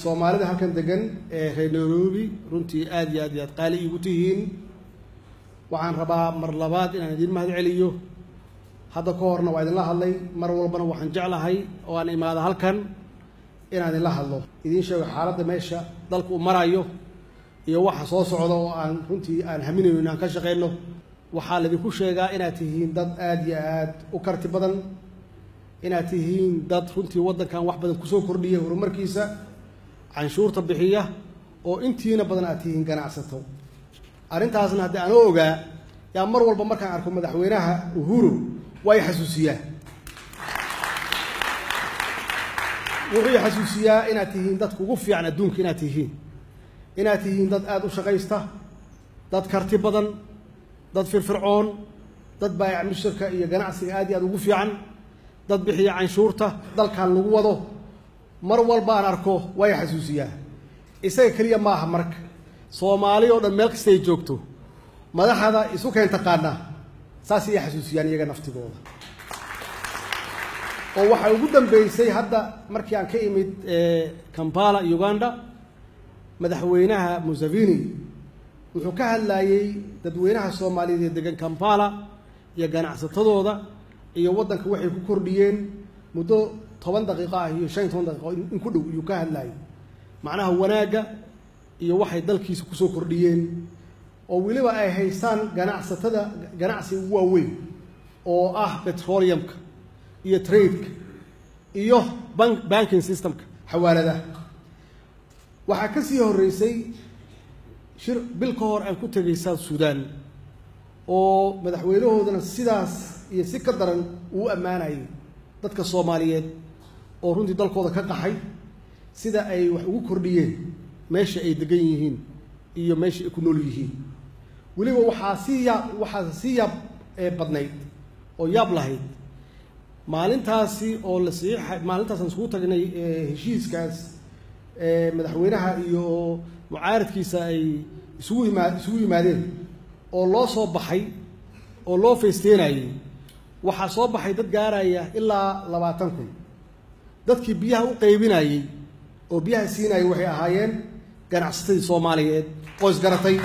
soomaalida halkan degan ee reer nairobi runtii aad iyo aad iyo aad qaali iigu tihiin waxaan rabaa mar labaad inaan idiin mahad celiyo hadda ka horna waa idinla hadlay mar walbana waxaan jeclahay oo aan imaado halkan inaan idinla hadlo idiin sheego xaaladda meesha dalka uu marayo iyo waxa soo socda oo aan runtii aan haminayno inaan ka shaqeyno waxaa laydinku sheegaa inaad tihiin dad aad iyo aad u karti badan inaad tihiin dad runtii waddankan wax badan kusoo kordhiya horumarkiisa canshuurta bixiya oo intiina badan aad tihiin ganacsato arrintaasna haddii aanoo ogaa yaa mar walba markaan arko madaxweynaha uhuru waa i xasuusiyaa wuxuu i xasuusiyaa inaad tihiin dadka ugu fiican adduunka inaad tihiin inaad tihiin dad aada u shaqaysta dad karti badan dad firfircoon dad baayac mushtarka iyo ganacsiga aad iyo aad ugu fiican dad bixiya canshuurta dalkan lagu wado mar walba aan arko waa i xasuusiyaa isaga keliya maaha marka soomaali oo dhan meel kasta ay joogto madaxda isu keen taqaanaa saas iyay xasuusiyaan iyaga naftigooda oo waxaa ugu dambeysay hadda markii aan ka imid kampala uganda madaxweynaha museveni wuxuu ka hadlayey dadweynaha soomaaliyeed ee degan kampala iyo ganacsatadooda iyo waddanka waxay ku kordhiyeen muddo toban daqiiqo ah iyo shan iyo toban daqiiqo in ku dhow iyuu ka hadlayay macnaha wanaagga iyo waxay dalkiisa kusoo kordhiyeen oo weliba ay haystaan ganacsatada ganacsiga ugu waaweyn oo ah petroleumka iyo tradeka iyo bank banking systemka xawaaladaha waxaa ka sii horreysay shir bil ka hor aan ku tegay south sudan oo madaxweynahoodana sidaas iyo si ka daran uu ammaanayay dadka soomaaliyeed oo runtii dalkooda ka qaxay sida ay wax ugu kordhiyeen meesha ay degan yihiin iyo meesha ay ku nool yihiin weliba waxaa sii yaab waxaa sii yaab badnayd oo yaab lahayd maalintaasi oo la saxiixa maalintaasaan isugu tagnay heshiiskaas madaxweynaha iyo mucaaradkiisa ay isugu imaa isugu yimaadeen oo loo soo baxay oo loo feysteenayay waxaa soo baxay dad gaaraya ilaa labaatan kun dadkii biyaha u qaybinayey oo biyaha siinayay waxay ahaayeen ganacsatadii soomaaliyeed oo isgaratay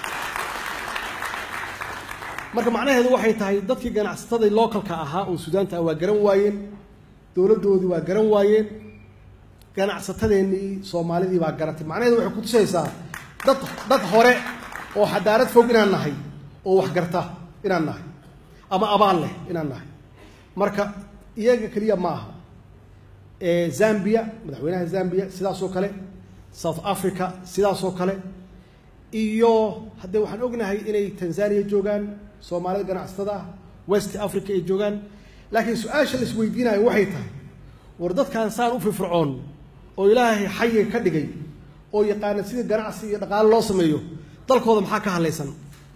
marka macnaheedu waxay tahay dadkii ganacsatadii localka ahaa oo suudaanta ah waa garan waayeen dowladdoodii waa garan waayeen ganacsatadeennii soomaalidii baa garatay macnaheedu waxay kutusaysaa dad dad hore oo xadaarad fog inaan nahay oo wax garta inaan nahay ama abaal leh inaan nahay marka iyaga keliya ma aha zambia madaxweynaha zambia sidaasoo kale south africa sidaasoo kale iyo haddee waxaan ognahay inay tanzania joogaan soomaalida ganacsatada ah west africa ay joogaan laakiin su-aasha la isweydiinayo waxay tahay war dadkan saan u firfircoon oo ilaahay xayiga ka dhigay oo yaqaana sida ganacsi iyo dhaqaale loo sameeyo dalkooda maxaa ka hadlaysan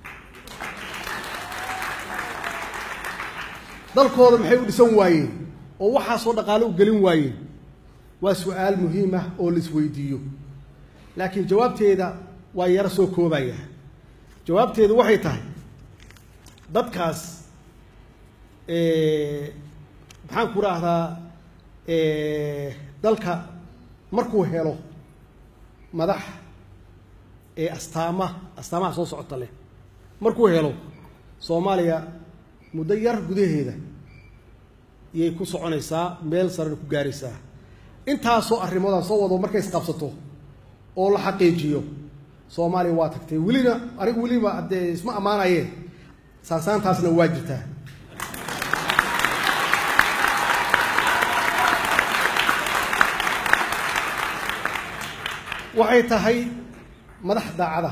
dalkooda maxay u dhisan waayeen oo waxaasoo dhaqaale u gelin waayeen waa su-aal muhiim ah oo la isweydiiyo laakiin jawaabteeda waa yaro soo koobaya jawaabteedu waxay tahay dadkaas maxaan ku raahdaa dalka markuu helo madax ee astaama astaamaha soo socota leh markuu helo soomaaliya muddo yar gudaheeda iyay ku soconaysaa meel sarena ku gaaraysaa intaasoo arrimoodaan soo wado markay isqabsato oo la xaqiijiyo soomaaliya waa tagtay welina anigu weliba haddee isma ammaanayeen saansaantaasna waa jirtaa waxay tahay madax daacada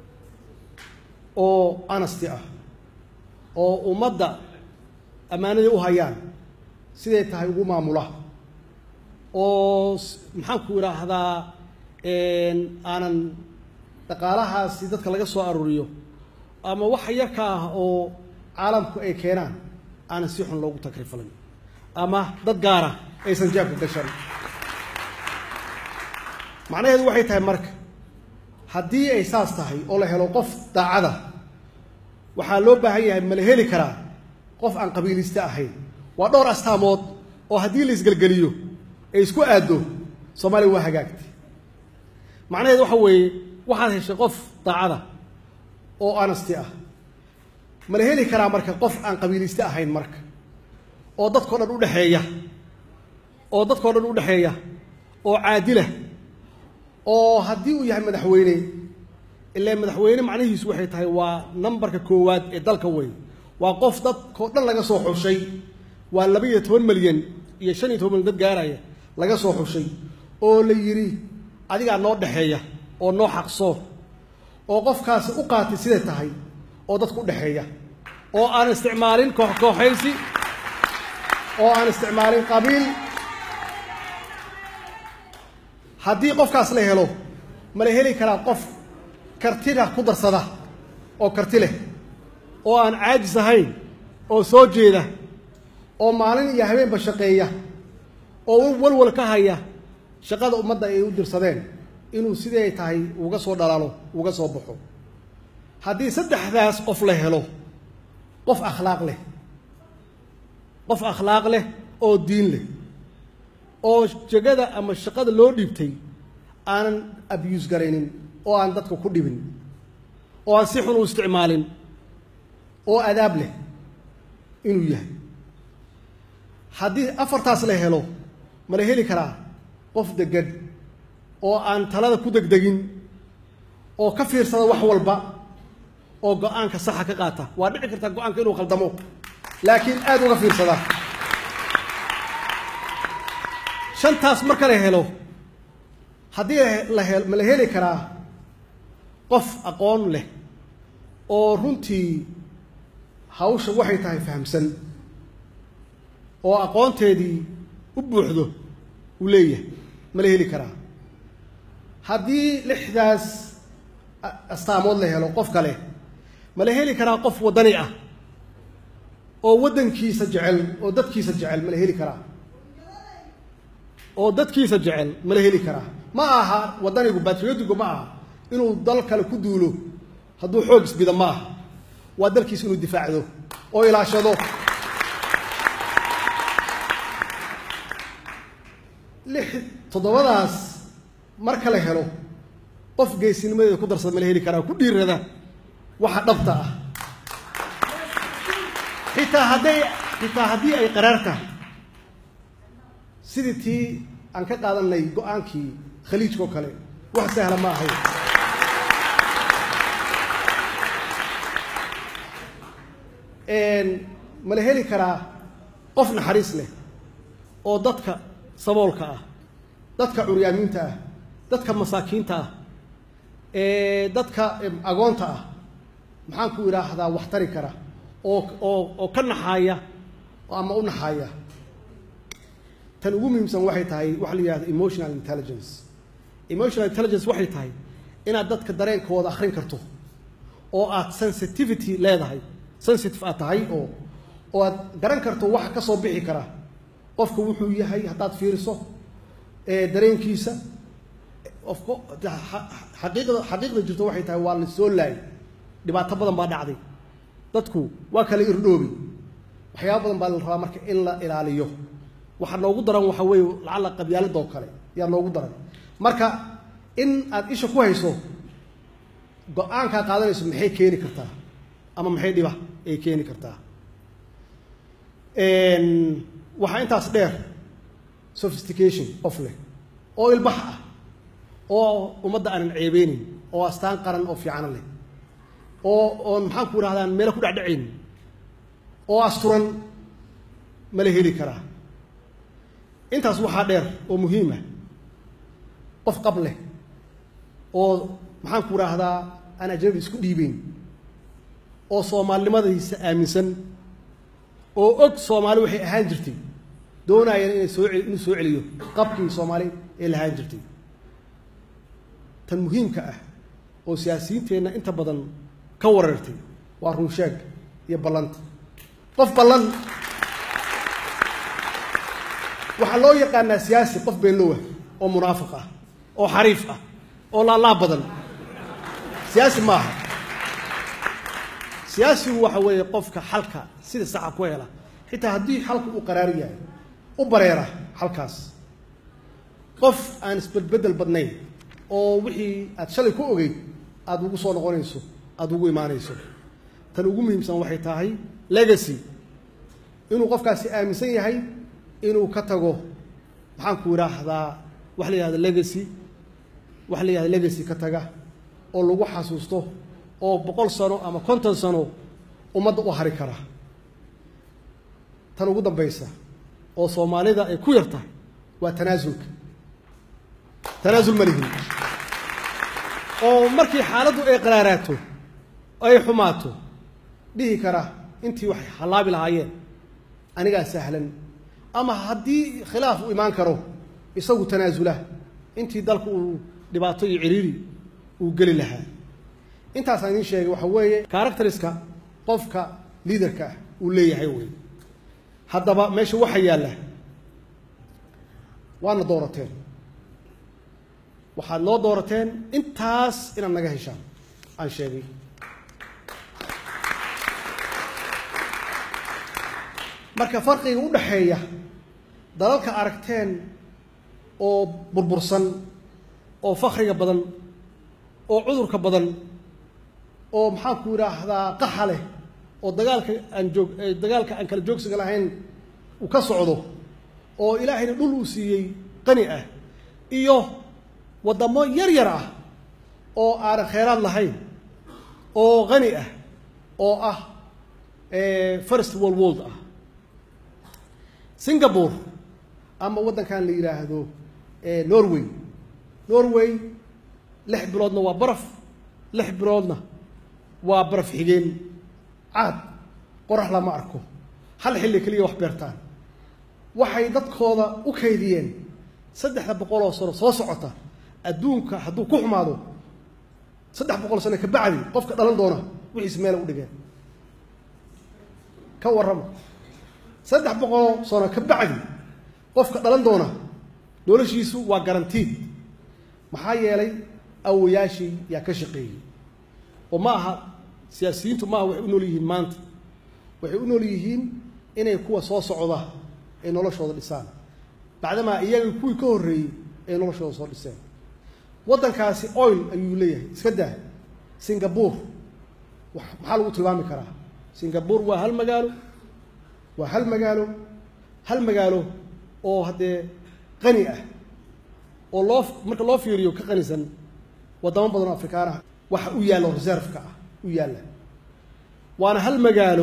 oo anasti ah oo ummadda ammaanadii u hayaan siday tahay ugu maamula oo maxaan ku idhaahdaa aanan dhaqaalahaasi dadka laga soo aruuriyo ama waxa yarka ah oo caalamku ay keenaan aanan si xun loogu takrifalin ama dad gaara aysan jaabka gashan macnaheedu waxay tahay marka haddii ay saas tahay oo la helo qof daacada waxaa loo baahan yahay ma la heli karaa qof aan qabiiliste ahayn waa dhowr astaamood oo haddii la isgelgeliyo ay isku aaddo soomaaliya waa hagaagtay macnaheedu waxa weeye waxaad heshay qof daacada oo honesty ah ma la heli karaa marka qof aan qabiiliste ahayn marka oo dadkao dhan u dhexeeya oo dadkao dhan u dhexeeya oo caadila oo haddii uu yahay madaxweyne ilaa madaxweyne macnihiisu waxay tahay waa nambarka koowaad ee dalka wey waa qof dadkao dhan laga soo xushay waa laba iyo toban milyan iyo shan iyo toban milyan dad gaaraya laga soo xushay oo la yidhi adigaa noo dhexeeya oo noo xaqsoo oo qofkaasi u qaatay siday tahay oo dadku u dhexeeya oo aan isticmaalin koox kooxaysi oo aan isticmaalin qabiil haddii qofkaas la helo ma la heli karaa qof kartida ku darsada oo karti leh oo aan caajis ahayn oo soo jeeda oo maalin iyo habeenba shaqeeya oo walwal ka haya shaqada ummadda ay u dirsadeen inuu siday tahay uga soo dhalaalo uga soo baxo haddii saddexdaas qof la helo qof akhlaaq leh qof akhlaaq leh oo diin leh oo jegada ama shaqada loo dhiibtay aanan abuse garaynin oo aan dadka ku dhibin oo aan si xun u isticmaalin oo adaab leh inuu yahay haddii afartaas la helo ma la heli karaa qof deggan oo aan talada ku degdegin oo ka fiirsada wax walba oo go-aanka saxa ka qaata waa dhici kartaa go-aanka inuu khaldamo laakiin aada uga fiirsada shantaas marka la helo haddii la he ma la heli karaa qof aqoon leh oo runtii hawsha waxay tahay fahamsan oo aqoonteedii u buuxdo uu leeyahay ma la heli karaa haddii lixdaas astaamood la helo qof kale ma la heli karaa qof waddani ah oo waddankiisa jecel oo dadkiisa jecel ma la heli karaa oo dadkiisa jecel ma la heli karaa ma aha waddanigu batriotigu ma aha inuu dal kale ku duulo hadduu xoog isbida ma aha waa dalkiisa inuu difaacdo oo ilaashado lix toddobadaas marka la helo qof geesinimadeeda ku darsada ma la heli karaa ku dhiirada waxa dhabta ah xitaa hadday xitaa haddii ay qaraar tahay sidii tii aan ka qaadanay go-aankii khaliijkao kale wax sahla ma ahayn ma la heli karaa qof naxariis leh oo dadka saboolka ah dadka curyaamiinta ah dadka masaakiinta ah dadka agoonta ah maxaan ku idhaahdaa wax tari kara oo oo oo ka naxaaya ama u naxaaya tan ugu muhiimsan waxay tahay waxa la yihahda emotional intelligence emotional intelligence waxay tahay inaad dadka dareenkooda akhrin karto oo aad sensitivity leedahay sensitive aad tahay oo oo aad garan karto waxa ka soo bixi kara qofka wuxuu yahay haddaad fiiriso dareenkiisa ofko xaqiiqda xaqiiqda jirto waxay tahay waa la soo laayay dhibaato badan baa dhacday dadku waa kala irdhoobi waxyaaba badan baa la rabaa marka in la ilaaliyo waxaa noogu daran waxa weeye lacalla qabyaaladoo kale yaa noogu daran marka in aad isha ku hayso go-aankaa qaadanayso maxay keeni kartaa ama maxay dhiba ay keeni kartaa waxaa intaas dheer sophistication qof leh oo ilbax ah oo ummadda aanan ceebeynin oo astaan qaran oo fiicano leh oo oon maxaan ku idhahdaan meelo ku dhecdhacayn oo asturan ma la heli karaa intaas waxaa dheer oo muhiima qof qab leh oo maxaan ku idhaahdaa aan ajnabi isku dhiibeyn oo soomaalinimadiisa aaminsan oo og soomaali waxay ahaan jirtay doonayana inay soo inuu soo celiyo qabkii soomaali ee lahaan jirtay tan muhiimka ah oo siyaasiyiinteenna inta badan ka wareertay waa runsheeg iyo ballanta qof ballan waxaa loo yaqaanaa siyaasi qof beenlowa oo munaafiq ah oo xariif ah oo laalaab badan siyaasi maaha siyaasigu waxa weeye qofka xalka sida saxa ku hela xitaa haddii xalku uu qaraar yahay u bareera xalkaas qof aan isbedbedel badnayn oo wixii aad shalay ku ogeyd aada ugu soo noqonayso aada ugu imaanayso tan ugu muhiimsan waxay tahay legacy inuu qofkaasi aaminsan yahay inuu ka tago maxaan ku idhaahdaa wax la yihahda legacy wax la yihahda legacy ka taga oo lagu xasuusto oo boqol sano ama konton sano ummadda u hari kara tan ugu dambaysa oo soomaalida ay ku yar tahay waa tanaasulka tanaasul ma lihin oo markii xaaladdu ay qaraaraato ay xumaato dhihi kara intii wax hallaabi lahaayeen anigaa sahlan ama haddii khilaaf u imaan karo isagu tanaasula intii dalku uu dhibaato iyo ciriiri uu geli lahaa intaasaan idiin sheegay waxa weeye characteriska qofka liaderka ah uu leeyahay wey haddaba meesha waxa yaalla waadna doorateen waxaad noo doorateen intaas inaad naga heshaan aan sheegay marka farqiga u dhaxeeya dalalka aragteen oo burbursan oo fakriga badan oo cudurka badan oo maxaan ku idhaahdaa qaxa leh oo dagaalka aan joog dagaalka aan kala joogsiga lahayn uu ka socdo oo ilaahayna dhul uu siiyey qani ah iyo waddamo yar yar ah oo aanan kheyraad lahayn oo qani ah oo ah first world world ah singapore ama waddankan la yidhaahdo norway norway lix biloodna waa baraf lix biloodna waa baraf xigeen caad qorax lama arko hal xilli keliya wax beertaan waxay dadkooda u kaydiyeen saddexda boqol oo sano soo socota adduunka hadduu ku xumaado saddex boqol sano ka bacdi qofka dhalan doona wixiis meela u dhigeen ka warrama saddex boqoloo sano ka bacdi qofka dhalan doona noloshiisu waa garantiid maxaa yeelay awayaashii yaa ka shaqeeyey oo ma aha siyaasiyiintu maaha waxay u nool yihiin maanta waxay u nool yihiin inay kuwa soo socda ay noloshooda dhisaan bacdamaa iyaga kuwii ka horreeyey ay noloshooda soo dhiseen waddankaasi oil ayuu leeyahay iska daa singapore maxaa lagu tilmaami karaa singapore waa hal magaalo waa hal magaalo hal magaalo oo haddee qani ah oo loo marka loo fiiriyo ka qanisan waddamo badan oo afrikaanaha waxa u yaalla reserveka ah u yaalla waana hal magaalo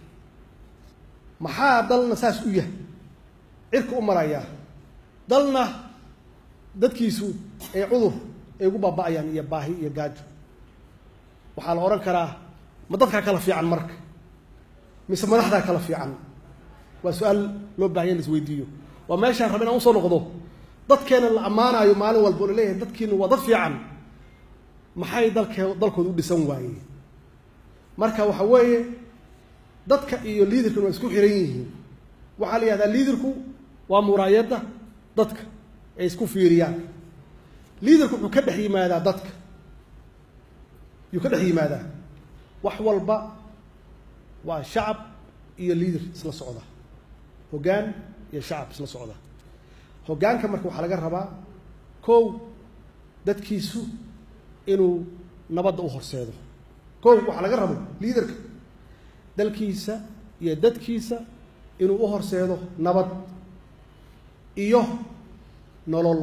maxaa dalna saas u yahay cirka u marayaa dalna dadkiisu ay cudur ay ugu baaba'ayaan iyo baahi iyo gaajo waxaa la odhan karaa ma dadkaa kala fiican marka mise madaxdaa kala fiican waa su-aal loo bahanya in la isweydiiyo waa meeshaan raba inaan usoo noqdo dadkeena la ammaanaayo maalin walba oo la leeyahay dadkiina waa dad fiican maxay dalkee dalkooda u dhisan waayeen marka waxa weeye dadka iyo liidarkuna waa isku xiran yihiin waxaa la yihahdaa liidarku waa muraayadda dadka ay isku fiiriyaan liidarku wuxuu ka dhex yimaadaa dadka yuu ka dhex yimaadaa wax walba waa shacab iyo liidar isla socda hoggaan iyo shacab isla socda hoggaanka marka waxaa laga rabaa kow dadkiisu inuu nabadda u horseedo kow waxaa laga rabo liidarka dalkiisa iyo dadkiisa inuu u horseedo nabad iyo nolol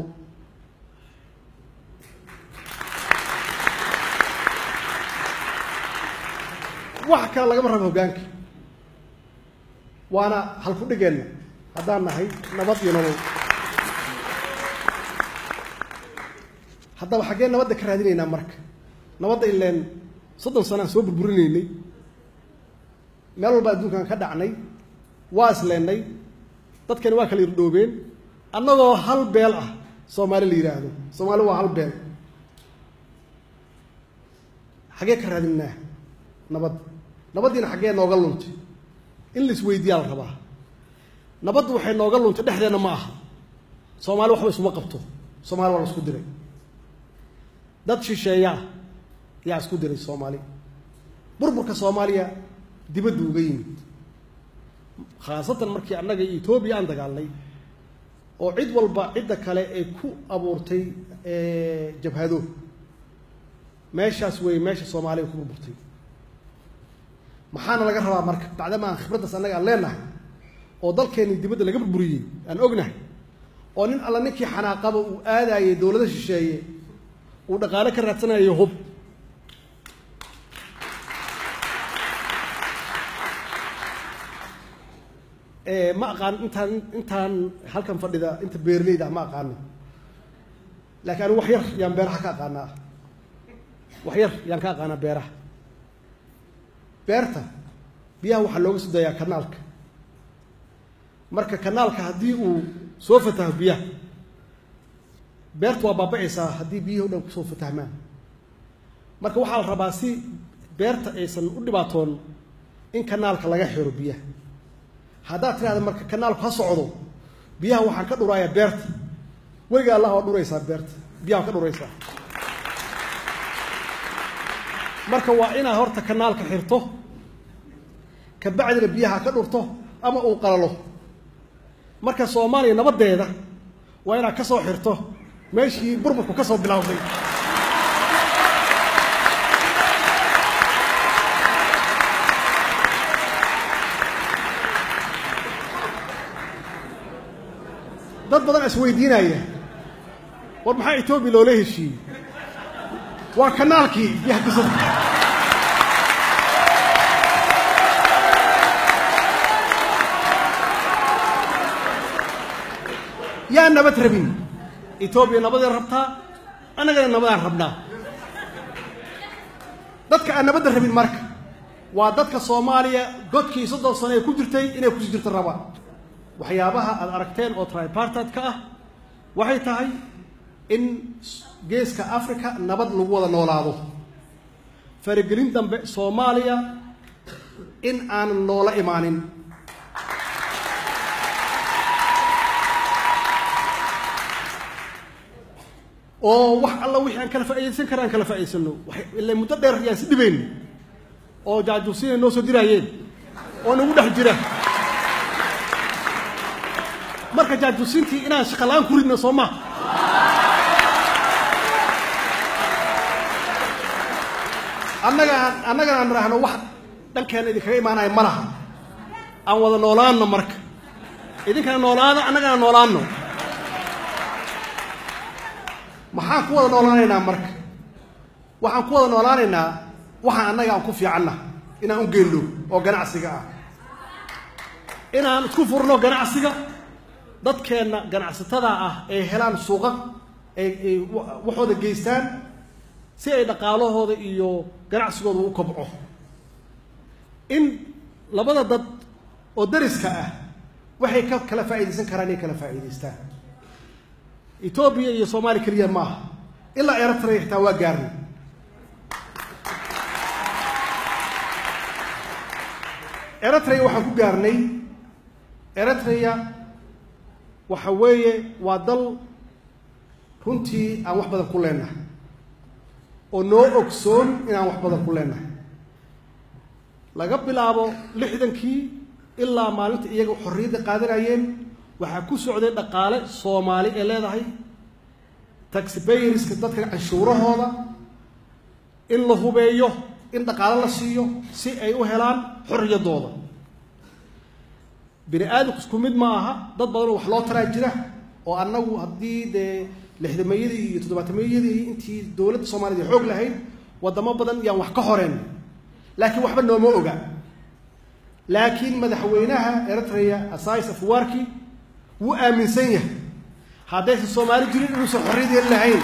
wax kale lagama rabo hoggaanka waana halku dhigeenna haddaan nahay nabad iyo nolol haddaba xaggee nabadda ka raadinaynaa marka nabadda ileen soddon sanaan soo burburinaynay meel walba adduunkan ka dhacnay waa isleennay dadkani waa kala irdhoobeen annagoo hal beel ah soomaali la yidhaahdo soomaali waa hal beel xaggee ka raadinaa nabadda nabaddiina xaggee nooga luntay in la isweydiiyaa la rabaa nabaddu waxay nooga luntay dhexdeenna ma aha soomaali waxba isuma qabto soomaali waa la isku diray dad shisheeyaa yaa isku diray soomaali burburka soomaaliya dibaddu uga yimid khaasatan markii annaga iyo etoobiya aan dagaalnay oo cid walba cidda kale ay ku abuurtay jabhado meeshaas wey meesha soomaaliya ku burburtay maxaana laga rabaa marka bacdama aan khibraddaas annaga aan leenahay oo dalkeenni dibadda laga burburiyey aan ognahay oo nin alla ninkii xanaaqaba uu aadayey dowlado shisheeye uu dhaqaale ka raadsanayo hub ma aqaan intaan intaan halkan fadhida inta beerleyda ma aqaano laakiin anigu wax yar yaan beeraha ka aqaanaa wax yar yaan ka aqaanaa beeraha beerta biyaha waxaa looga soo dayaa kanaalka marka kanaalka haddii uu soo fataho biyaha beerta waa baaba'aysaa haddii biyihii o dhan kusoo fatahmaan marka waxaa la rabaa si beerta aysan u dhibaatoon in kanaalka laga xiro biyaha haddaad tidhahda marka kanaalku ha socdo biyaha waxaan ka dhurayaa beerta weliga allah waa dhuraysaa beerta biyaha ka dhuraysaa marka waa inaad horta kanaalka xirto kabacdina biyaha ka dhurto ama uu qalalo marka soomaaliya nabaddeeda waa inaad ka soo xirto meeshii burburku ka soo bilowday dad badan isweydiinaya war maxaa etoobiya loola heshiiyey waa kanaalkii biyaha ka soo yaa nabad rabin etoobiya nabaday rabtaa annagana nabadaan rabnaa dadka aan nabadda rabin marka waa dadka soomaaliya godkii soddon sano ee ku jirtay inay kusi jirto rabaan waxyaabaha aada aragteen oo tripartidka ah waxay tahay in geeska africa nabad lagu wada noolaado faragelin dambe soomaaliya in aanan noola imaanin oo wax alla wixii aan kala faaidaysan kara aan kala faa'idaysano ila muddo dheer yaan si dhibayn oo jaajuusiina noo soo diraayeen oo nagu dhex jira marka jaajuusintii inaan shaqalaan ku ridno soo maa annagaan annagana aan idhaahno wax dhankeena idinkaga imaanaya ma laha aan wada noolaanno marka idinkana noolaada annagana noolaanno maxaan ku wada noolaanaynaa marka waxaan ku wada noolaanaynaa waxaan annaga aan ku fiicanna inaan u geenno oo ganacsiga ah inaan isku furno ganacsiga dadkeenna ganacsatada ah ay helaan suuqa ay ay waxooda geystaan si ay dhaqaalahooda iyo ganacsigooda u kobco in labada dad oo dariska ah waxay ka kala faa'iidaysan karaan inay kala faa'iidaystaan etoobiya iyo soomaaliya keliya ma aha ilaa eritrea xitaa waa gaarnay eritrea waxaan ku gaarnay eritrea waxa weeye waa dal runtii aan wax badan ku leenahay oo noo ogsoon inaan wax badan ku leenahay laga bilaabo lixdankii ilaa maalinta iyaga xorriyadda qaadanayeen waxaa ku socday dhaqaale soomaali ee leedahay taxbayriska dadka canshuurahooda in la hubeeyo in dhaqaale la siiyo si ay u helaan xorriyaddooda bini aadamku isku mid ma aha dad badanoo wax loo taraa jira oo annagu haddii dee lixdameeyadii iyo toddobaatameyadii intii dowladda soomaaliyad ay xoog lahayd waddamo badan yaan wax ka horeen laakiin waxba nooma oga laakiin madaxweynaha eritrea asais afwarki wuu aaminsan yahay haddaysan soomaali jirin inuusan xorriyadeen lahayn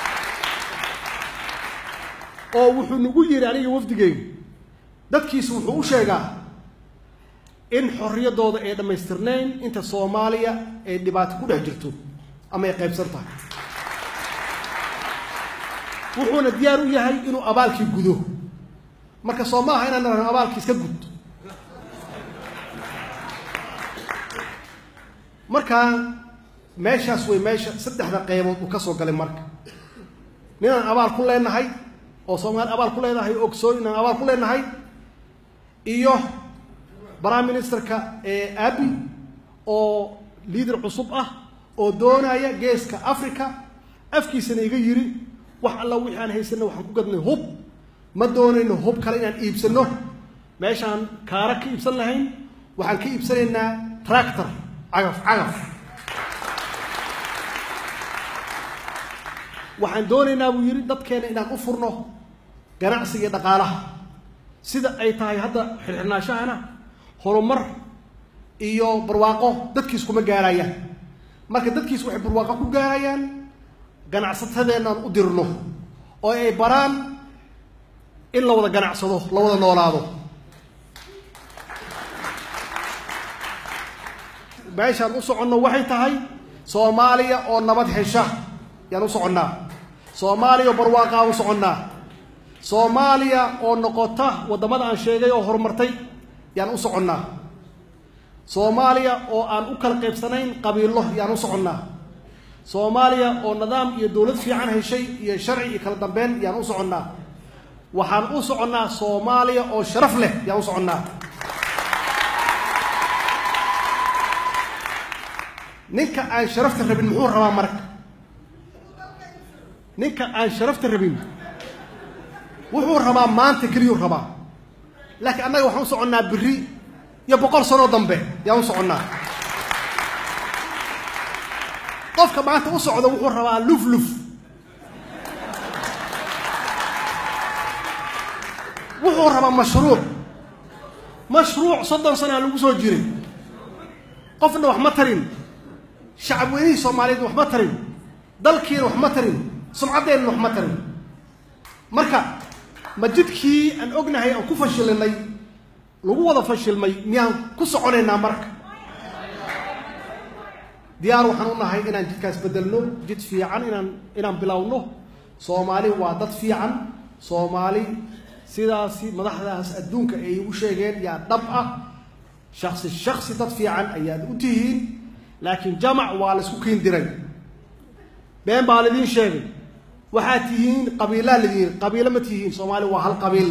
oo wuxuu nagu yidhi aniga wafdigeyga dadkiisu wuxuu u sheegaa in xorriyaddooda ay dhammaystirnayn inta soomaaliya ay dhibaato ku dhex jirto ama ay qaybsan tahay wuxuuna diyaar u yahay inuu abaalkii gudo marka soo ma aha inaan nahno abaalkii iska gud markaa meeshaas way meesha saddexda qaybood uu ka soo galay marka ninaan abaal ku leenahay oo soomaali abaal ku leedahay ogsoon inaan abaal ku leenahay iyo prime ministerka abi oo liader cusub ah oo doonaya geeska africa afkiisana iga yiri wax alla wixii aan haysana waxaan ku gadnay hub ma doonayno hub kale inaan iibsano meeshaan kaara ka iibsan lahayn waxaan ka iibsanaynaa tractor cagaf cagaf waxaan doonaynaa buu yidhi dadkeena inaan u furno ganacsiga iyo dhaqaalaha sida ay tahay hadda xirxirnaashahana horumar iyo barwaaqo dadkiis kuma gaarayaan marka dadkiis waxay barwaaqo ku gaarayaan ganacsatadeenaan u dirno oo ay baraan in la wada ganacsado la wada noolaado meeshaan u soconno waxay tahay soomaaliya oo nabad hesha yaan u soconnaa soomaaliya oo barwaaqaa u soconnaa soomaaliya oo noqota waddamada aan sheegay oo horumartay yaan u soconnaa soomaaliya oo aan u kala qaybsanayn qabiilo yaan u soconnaa soomaaliya oo nidaam iyo dowlad fiican heshay iyo sharci iyo kala dambeyn yaan u soconnaa waxaan u soconnaa soomaaliya oo sharaf leh yaan u soconnaa ninka aan sharafta rabin muxuu rabaa marka ninka aan sharafta rabin wuxuu rabaa maanta keliyuu rabaa laakiin annaga waxaan u soconnaa biri iyo boqol sanoo dambe yaan u soconnaa qofka maanta u socda wuxuu rabaa luf luf wuxuu rabaa mashruuc mashruuc soddon sanaa lagu soo jiray qofna wax ma tarin shacab weynihii soomaaliyeed wax ma tarin dalkiina wax ma tarin sumcaddeenna wax ma tarin marka ma jidkii aan ognahay aan ku fashilinay lagu wada fashilmay miyaan ku soconaynaa marka diyaar waxaan u nahay inaan jidkaas bedelno jid fiican inaan inaan bilowno soomaali waa dad fiican soomaali sidaasi madaxdaas adduunka ay u sheegeen yaa dhab ah shaksi shaksi dad fiican ayaad u tihiin laakiin jamac waa laysku kiin diray been baa laidiin sheegay waxaad tihiin qabiilaa ladiin qabiilo ma tihiin soomaali waa hal qabiil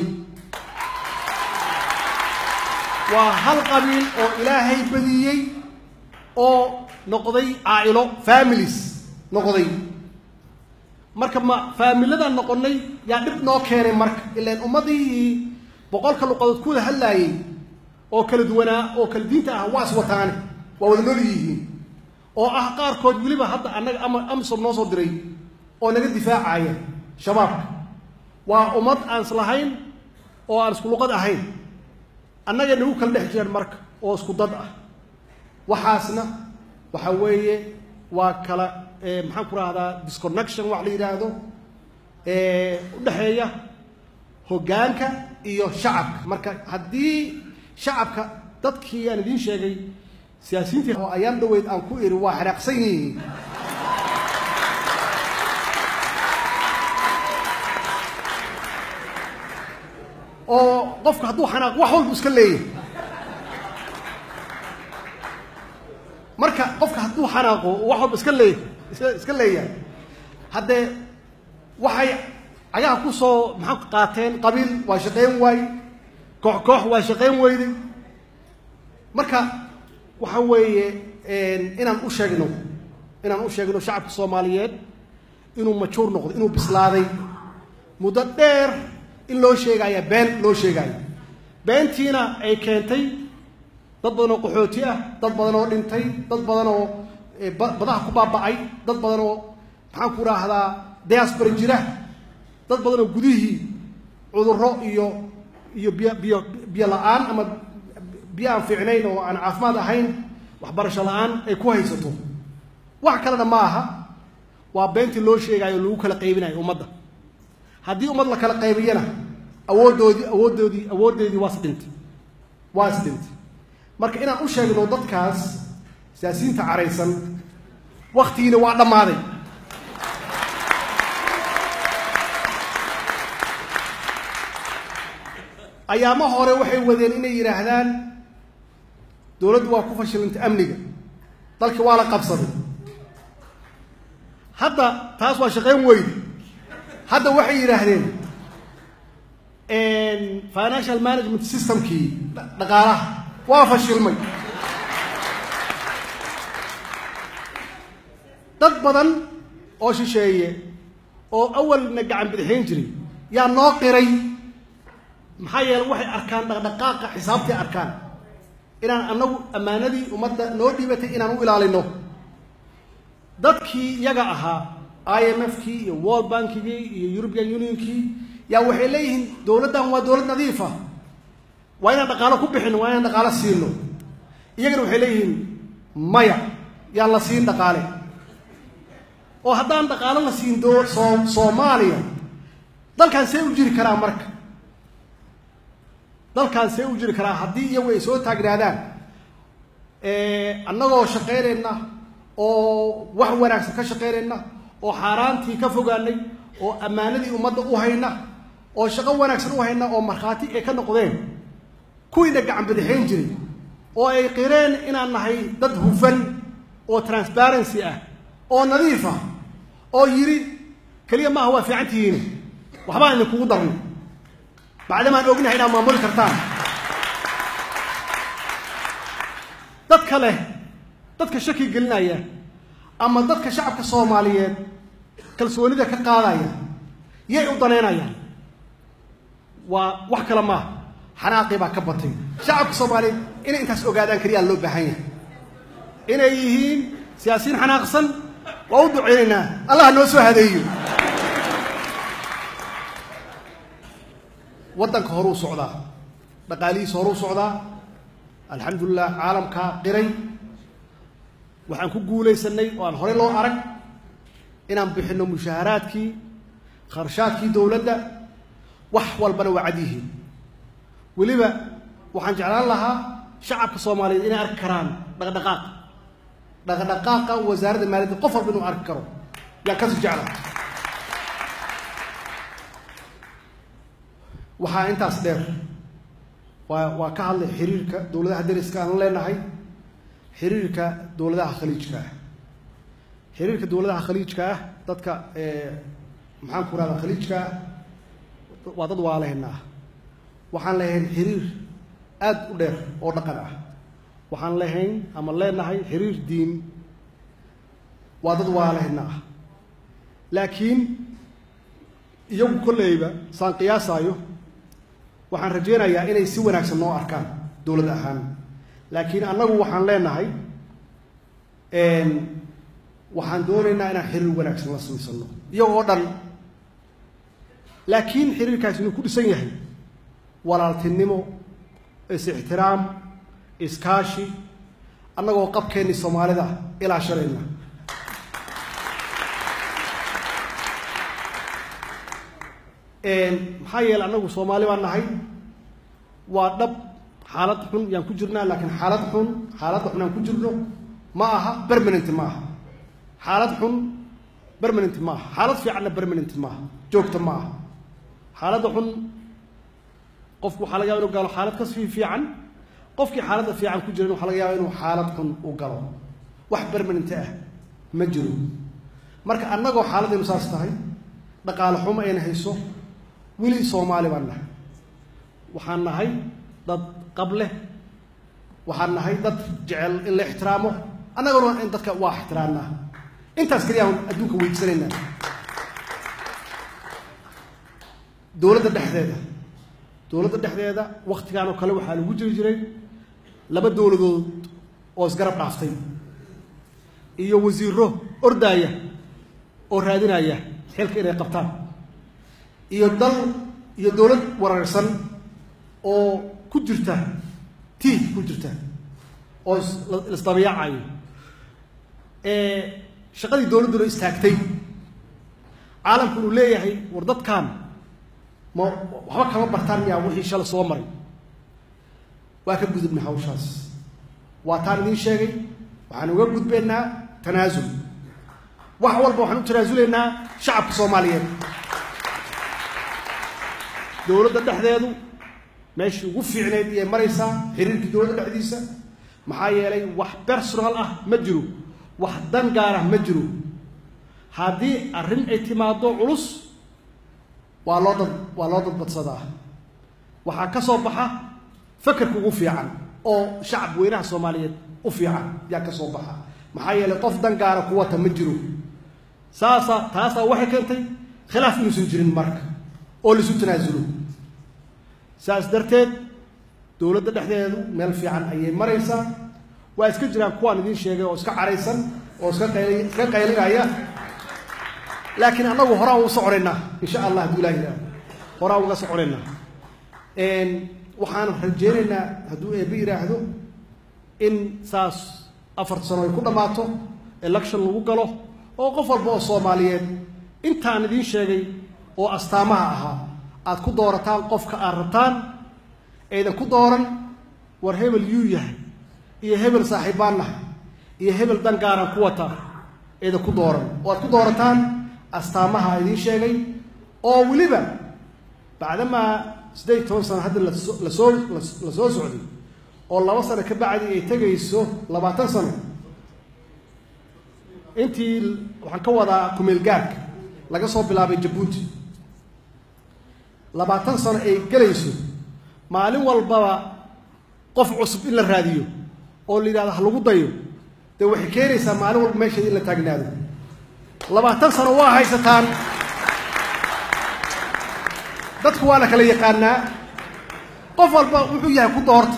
waa hal qabiil oo ilaahay badiyey oo noqday caa'ilo families noqday marka ma faamiladan noqonnay yaa dhib noo keenay marka ilaan ummadihii boqolka luqadood ku wada hadlaayey oo kala duwanaa oo kala diinta ah waa is wataane waa wada nool yihiin oo ah qaarkood weliba hadda annaga ama amisom noo soo diray oo naga difaacaya shabaabka waa ummad aan islahayn oo aan isku luqad ahayn annaga nagu kala dhex jiraan marka oo isku dad ah waxaasna waxa weeye waa kala maxaan ku rahdaa disconnection wax la yidhaahdo u dhexeeya hoggaanka iyo shacabka marka haddii shacabka dadkii aan idiin sheegay siyaasiyiintii oo ayaan dhaweyd aan ku iri waa xanaaqsan yihiin oo qofka hadduu xanaaq wax walbu iska leeyahay marka qofka hadduu xanaaqo wax walba iska leeyahay iska leeyahay haddee waxay cagaha ku soo maxaa qaateen qabiil waa shaqayn waaye koox koox waa shaqayn weyday marka waxa weeye inaan u sheegno inaan u sheegno shacabka soomaaliyeed inuu majuur noqdo inuu bislaaday muddo dheer in loo sheegaya been loo sheegaayo beentiina ay keentay dad badan oo qaxooti ah dad badan oo dhintay dad badan oo badaha ku baaba'ay dad badan oo maxaan ku raahdaa diaspora jira dad badan oo gudihii cudurro iyo iyo biyo biyo biyo la-aan ama biyo aan fiicnayn oo aan caafimaad ahayn waxbarasho la-aan ay ku haysato wax kalena ma aha waa beentii loo sheegayo lagu kala qaybinayo ummadda haddii ummad la kala qaybiyana awooddoodii awooddoodii awooddeedii waa isdhintay waa isdhintay marka inaan u sheegno dadkaas siyaasiyiinta caraysan waktigiina waa dhammaaday ayaamo hore waxay wadeen inay yidhaahdaan dowladdu waa ku fashilantay amniga dalki waa la qabsaday hadda taas waa shaqayn weyde hadda waxay yidhaahdeen financial management systemkii dhaqaalaha waa fashilmay dad badan oo shisheeye oo awalna gacan bidixayn jiray yaa noo qiray maxaa yeele waxay arkaan dhaqdhaqaaqa xisaabtay arkaan inaan annagu ammaanadii ummadda noo dhiibatay inaan u ilaalino dadkii iyaga ahaa i m f kii iyo world bankigii iyo european unionkii yaa waxay leeyihiin dowladdan waa dowlad nadiifa waa inaan dhaqaalo ku bixino waa inaan dhaqaalo siino iyagana waxay leeyihiin maya yaan la siin dhaqaale oo haddaan dhaqaalo la siin doo soo soomaaliya dalkan see u jiri karaa marka dalkan see u jiri karaa haddii iyagu ay soo taagnaadaan annagoo shaqaynayna oo wax wanaagsan ka shaqaynayna oo xaaraantii ka fogaanay oo ammaanadii ummadda u hayna oo shaqo wanaagsan u hayna oo markhaati ay ka noqdeen kuwiina gacan bidixayn jiray oo ay qireen inaan nahay dad hufan oo transparency ah oo nadiif ah oo yidhi keliya maaha waa fiican tihiin waxbaan idinkugu darnay bacdamaan ognahay inaad maamuli kartaan dadka leh dadka shaki gelinaya ama dadka shacabka soomaaliyeed kalsoonida ka qaadaya yay u danaynayaan waa wax kale maaha xanaaqii baa ka batay shacabka soomaaliyeed inay intaas ogaadaan keliyaa loo baahan yahay inay yihiin siyaasiyiin xanaaqsan waa u duceynaynaa allah noo soo hadeeyo waddanka horuu socdaa dhaqaalihiisa horuu socdaa alxamdulilah caalamkaa qiray waxaan ku guulaysanay oo aan horey loo arag inaan bixinno mushaaharaadkii kharshaadkii dowladda wax walbana waa cad yihiin weliba waxaan jeclaan lahaa shacabka soomaaliyeed inay arki karaan dhaqdhaqaaq dhaqdhaqaaqa wasaaradda maaliyadda qof walba inuu arki karo yaan kasi jecla waxaa intaas dheer waa waa ka hadlay xiriirka dowladaha dariska aan leenahay xiriirka dowladaha khaliijka ah xiriirka dowladaha khaliijka ah dadka maxaan ku rahdaa khaliijka ah waa dad waalehena ah waxaan lahayn xiriir aada u dheer oo dhaqan ah waxaan lahayn ama leenahay xiriir diin waa dad waalehena ah laakiin iyagu kolleyba saan qiyaasaayo waxaan rajaynayaa inay si wanaagsan noo arkaan dowlad ahaan laakiin annagu waxaan leenahay waxaan doonaynaa inaan xiriir wanaagsan la samaysano iyagoo dhan laakiin xiriirkaasi inuu ku dhisan yahay walaaltinimo is-ixtiraam iskaashi annagoo qabkeennii soomaalida ilaa shalayna maxaa yeele annagu soomaali baan nahay waa dhab xaalad xun yaan ku jirnaa laakiin xaalad xun xaaladda xun aan ku jirno ma aha permanent ma aha xaalad xun permanent ma aha xaalad fiicanna permanent ma aha joogta ma aha xaaladda xun qofku waxaa laga yaba inu galo xaalad kasii fiican qofkii xaaladda fiican ku jiran waxaa laga yaaba inuu xaalad xun u galo wax permanent ah ma jiro marka annagoo xaaladaynu saas tahay dhaqaale xumo ayna hayso weli soomaali baan nahay waxaan nahay dad qab leh waxaan nahay dad jecel in la ixtiraamo annaguna in dadka waa ixtiraamnaa intaas keliyaan adduunka weydiisanaynaa dowladda dhexdeeda dowladda dhexdeeda waktigaan oo kale waxaa lagu jiri jiray laba dowladood oo isgarab dhaaftay iyo wasiiro ordaaya oo raadinaya xilka inay qabtaan iyo dal iyo dowlad wareersan oo ku jirta tii ku jirta oo isdabayaacayo shaqadii dowladduna istaagtay caalamku uu leeyahay war dadkan ma waxba kama bartaan miyaa wixii shala soo maray waa ka gudubnay hawshaas waa taan idiin sheegay waxaan uga gudbaynaa tanaasul wax walba waxaan u tanaasulaynaa shacabka soomaaliyeed dowladda dhexdeedu meeshii ugu fiicneyd iyay maraysaa xiriirkii dowladda dhexdiisa maxaa yeelay wax personal ah ma jiro wax dan gaar ah ma jiro haddii arrin ay timaado culus waa loo dad waa loo dadbadsadaa waxaa ka soo baxa fakerka ugu fiican oo shacab weynaha soomaaliyeed u fiican yaa ka soo baxa maxaa yeelay qof dan gaara ku wata ma jiro saasa taasaa waxay keentay khilaaf inuusan jirin marka oo laisu tanaasulo saas darteed dowladda dhexdeedu meel fiican ayay maraysaa waa iska jiraan kuwaan idiin sheegay oo iska caraysan oo iska qayli iska qaylinaya laakiin annagu horaan u soconaynaa insha allah hadduu ilahi yidhahdo horaan uga soconaynaa waxaan rajeynaynaa hadduu eebbe yidhaahdo in saas afarta sano ay ku dhammaato election lagu galo oo qof walba oo soomaaliyeed intaan idiin sheegay oo astaamaha ahaa aad ku doorataan qofka aad rabtaan aydan ku dooran war hebel yuu yahay iyo hebel saaxiibbaan nahay iyo hebel dan gaaran ku wata aydan ku dooran oo aad ku doorataan astaamaha idiin sheegay oo weliba bacdamaa siddeed iyo toban sano hadda laso lasoo la soo socday oo laba sano ka bacdi ay tegayso labaatan sano intii waxaan ka wadaa kumeelgaarka laga soo bilaabay jabuuti labaatan sano ay gelayso maalin walbaba qof cusub in la raadiyo oo la yidhahdo ha lagu dayo dee waxay keenaysaa maalin walba meesheeda in la taagnaado labaatan sano waa haysataan dadku waa la kala yaqaanaa qof walba wuxuu yahay ku doorta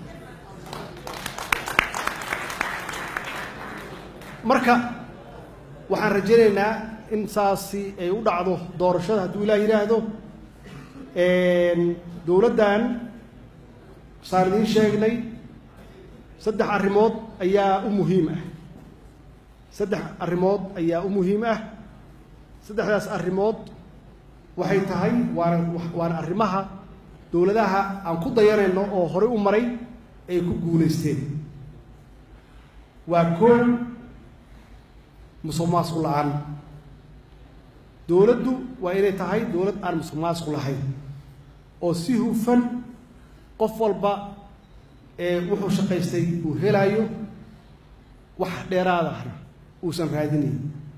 marka waxaan rajaynaynaa in saasi ay u dhacdo doorashada hadduu ilaah yidhaahdo dowladdan saan idiin sheegnay saddex arrimood ayaa u muhiim ah saddex arrimood ayaa u muhiim ah saddexdaas arrimood waxay tahay waana waana arrimaha dowladaha aan ku dayanayno oo horey u maray ay ku guulaysteen waa koow musuq maasuq la-aan dowladdu waa inay tahay dowlad aan musuq maasuq lahayn oo si hufan qof walba ee wuxuu shaqaystay uu helaayo wax dheeraad ahna uusan raadinayn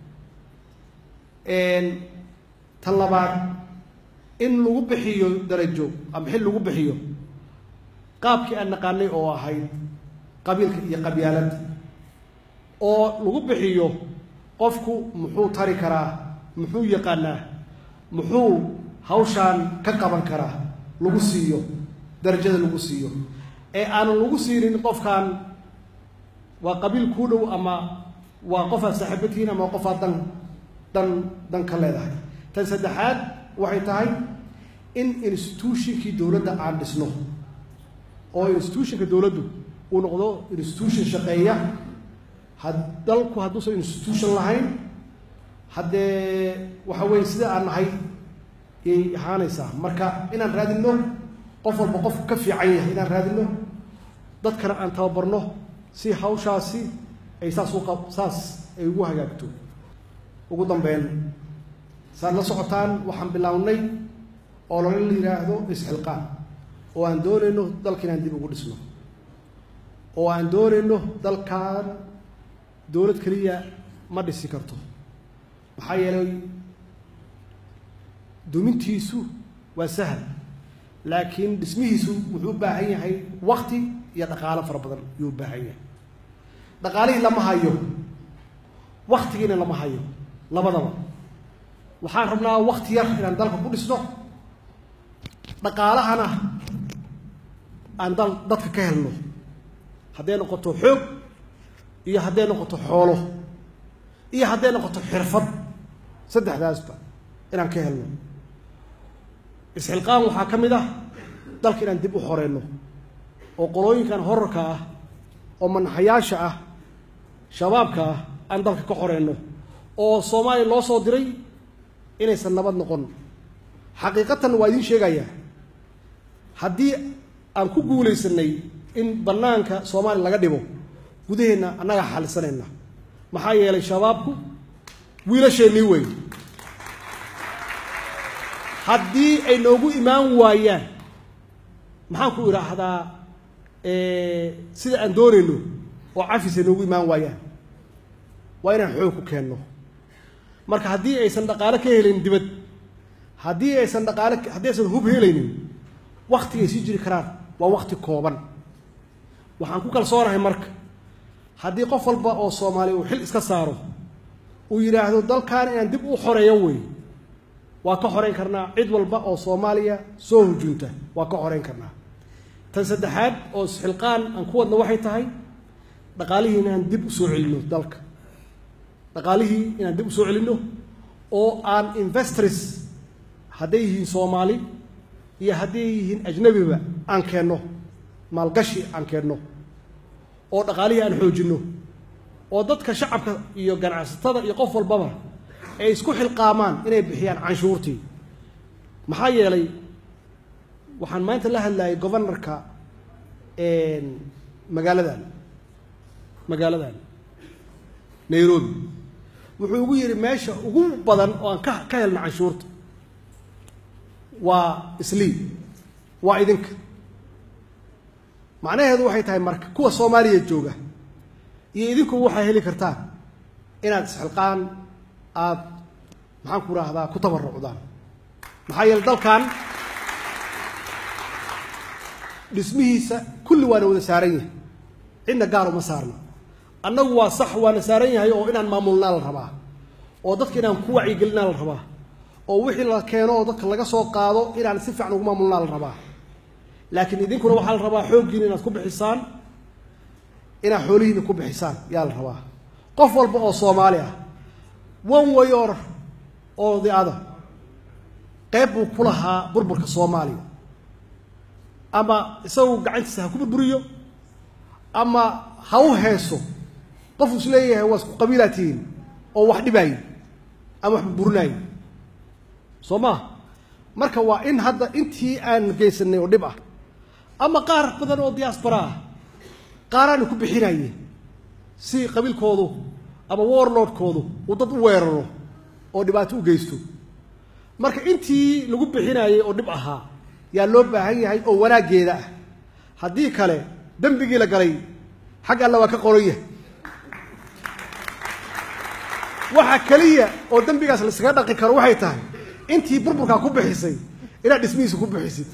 tan labaad in lagu bixiyo darajo ama xil lagu bixiyo qaabkii aan naqaanay oo ahayd qabiilka iyo qabyaaladda oo lagu bixiyo qofku muxuu tari karaa muxuu yaqaanaa muxuu hawshaan ka qaban karaa lagu siiyo darajada lagu siiyo ee aanan lagu siinin qofkan waa qabiil kuu dhow ama waa qofaad saaxiibatihiin ama qofaad dan dan dan ka leedahay tan saddexaad waxay tahay in institutionkii dowladda aan dhisno oo institutionka dowladdu uu noqdo institution shaqeeya had dalku hadduusan institution lahayn haddee waxa weeye sida aan nahay yay ahaanaysaa marka inaan raadinno qof walba qof ka fiican yahay inaan raadinno dadkana aan tababarno si hawshaasi ay saas u qab saas ay ugu hagaagto ugu dambeyn saad la socotaan waxaan bilownay oo lala yidhaahdo isxilqaan oo aan doonayno dalka inaan dib ugu dhisno oo aan doonayno dalkan dowlad keliya ma dhisi karto maxaa yeelay dumintiisu waa sahal laakiin dhismihiisu wuxuu u baahan yahay wakti iyo dhaqaalo fara badan ayuu u baahan yahay dhaqaalihii lama hayo waktigiina lama hayo labadaba waxaan rabnaa wakti yar inaan dalka ku dhisno dhaqaalahana aan dal dadka ka helno hadday noqoto xoog iyo hadday noqoto xoolo iyo hadday noqoto xirfad saddexdaasba inaan ka helno isxilqaan waxaa ka mid ah dalka inaan dib u xoreyno oo qolooyinkan horarka ah oo manaxayaasha ah shabaabka ah aan dalka ka xoreyno oo soomaaliya loo soo diray inaysan nabad noqon xaqiiqatan waa idiin sheegayaa haddii aan ku guulaysanay in bannaanka soomaaliya laga dhibo gudaheenna annagaa xalisanayna maxaa yeelay shabaabku wiilasheennii wey haddii ay noogu imaan waayaan maxaan ku idhaahdaa sida aan doonayno oo cafis ay noogu imaan waayaan waa inaan xoog ku keenno marka haddii aysan dhaqaale ka helayn dibad haddii aysan dhaqaale haddii aysan hub helaynin waktigay sii jiri karaan waa wakti kooban waxaan ku kalsoonahay marka haddii qof walba oo soomaaliya uu xil iska saaro uu yidhaahdo dalkan inaan dib u xoreeyo wey waa ka xoreyn karnaa cid walba oo soomaaliya soo hujunta waa ka xoreyn karnaa tan saddexaad oo isxilqaan aan ku wadna waxay tahay dhaqaalihii inaan dib u soo celinno dalka dhaqaalihii inaan dib u soo celinno oo aan investors hadday yihiin soomaali iyo hadday yihiin ajnabiba aan keenno maalgashi aan keenno oo dhaqaalihii aan xoojinno oo dadka shacabka iyo ganacsatada iyo qof walbaba ay isku xilqaamaan inay bixiyaan canshuurtii maxaa yeelay waxaan maanta la hadlayay governorka magaaladan magaaladan nairobi wuxuu ugu yidhi meesha ugu badan oo aan ka ka helna canshuurta waa isliib waa idinka macnaheedu waxay tahay marka kuwa soomaaliya jooga iyo idinkuba waxaa heli kartaan inaad isxilqaan aada maxaan ku rahdaa ku tabarucdaan maxaa yeele dalkan dhismihiisa kulli waana wada saaran yahay cidna gaar uma saarna annagu waa sax waana saaran yahay oo inaan maamulnaa la rabaa oo dadka inaan ku wacyigelinaa la rabaa oo wixii la keeno oo dadka laga soo qaado inaan si fiican ugu maamulnaa la rabaa laakiin idinkuna waxaa la rabaa xooggiina inaad ku bixisaan inaad xoolihiina ku bixisaan yaa la rabaa qof walba oo soomaali ah one way or oo the other qayb buu ku lahaa burburka soomaaliya ama isagu gacantiisa ha ku burburiyo ama ha u heeso qofuu is leeyahay waa isku qabiilaa tihiin oo wax dhibaayo ama wax burburinaayo soo maa marka waa in hadda intii aan geysanay oo dhib ah ama qaar badan oo diaspora ah qaaraana ku bixinaye si qabiilkoodu ama warlordkoodu uu dad u weeraro oo dhibaato u geysto marka intii lagu bixinayey oo dhib ahaa yaa loo baahan yahay oo wanaaggeeda ah haddii kale dembigii la galay xag alla waa ka qoran yahay waxa keliya oo dembigaas la iskaga dhaqi karo waxay tahay intii burburkaa ku bixisay inaad dhismihiisa ku bixisid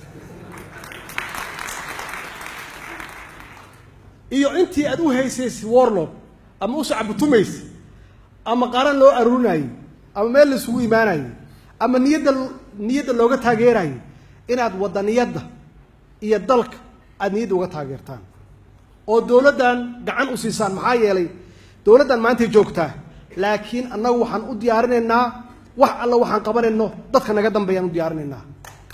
iyo intii aad u haysaysa warlord ama u sacbutumaysa ama qaaraan loo aruurinayey ama meel la isugu imaanayey ama niyadda niyadda looga taageerayay inaad wadaniyadda iyo dalka aada niyadda uga taageertaan oo dowladdan gacan u siisaan maxaa yeelay dowladdan maantay joogtaa laakiin annagu waxaan u diyaarinaynaa wax alla waxaan qabanayno dadka naga dambeeyaan u diyaarinaynaa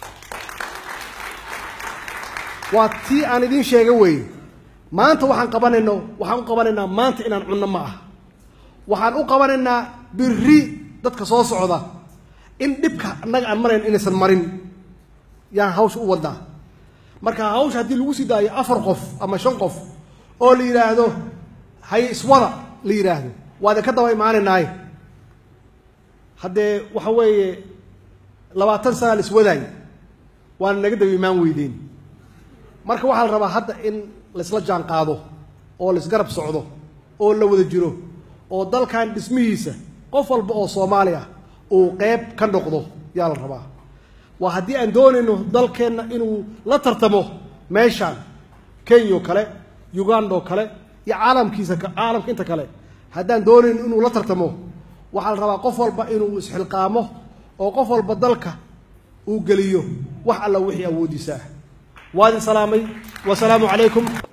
waa tii aan idiin sheega weeye maanta waxaan qabanayno waxaan u qabanaynaa maanta inaan cunno ma ah waxaan u qabanaynaa biri dadka soo socda in dhibka annaga aan marayn inaysan marin yaan hawsha u wadnaa marka hawsha haddii lagu sii daayo afar qof ama shan qof oo la yidhaahdo hay iswada la yidhaahdo waad ka daba imaanaynaaye haddee waxa weeye labaatan sana la iswadaay waana naga daba imaan weydeen marka waxaa la rabaa hadda in laisla jaan qaado oo laisgarab socdo oo la wada jiro oo dalkan dhismihiisa qof walba oo soomaali ah uu qeyb ka noqdo yaa la rabaa waa haddii aan doonayno dalkeenna inuu la tartamo meeshaan kenya oo kale uganda oo kale iyo caalamkiisa caalamka inta kale haddaan doonayno inuu la tartamo waxaa la rabaa qof walba inuu isxilqaamo oo qof walba dalka uu geliyo wax alla wixii awoodiisa ah waadin salaamay wasalaamu calaykum